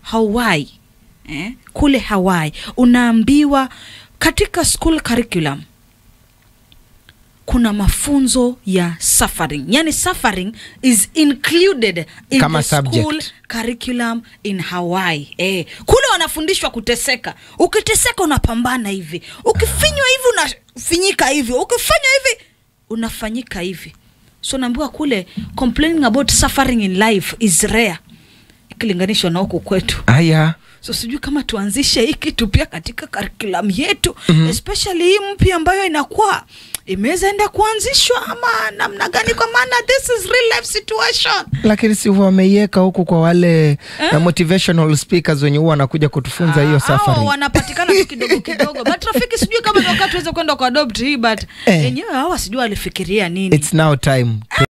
hawaii eh? kule hawaii unaambiwa katika school curriculum kuna mafunzo ya suffering yani suffering is included in Kama the school subject. curriculum in hawaii eh, kule wanafundishwa kuteseka ukiteseka unapambana hivi ukifinywa hivi unafinyika hivi ukifanywa hivi unafanyika hivi so naambiwa kule complaining about suffering in life is rare ikilinganishwa na huku kwetu aya so sijui kama tuanzishe hii kitu pia katika curriculum yetu mm-hmm. especially hii mpya ambayo inakuwa imeweza enda kuanzishwa ama namna gani kwa maana this is real life situation lakini si wameiweka huku kwa wale eh? motivational speakers wenye huwa wanakuja kutufunza hiyo Ah, hao safari wanapatikana tu kidogo kidogo but rafiki sijui kama ni wakati tuweze kwenda kwa adopt hii but Eh. yenyewe hawa sijui walifikiria nini it's now time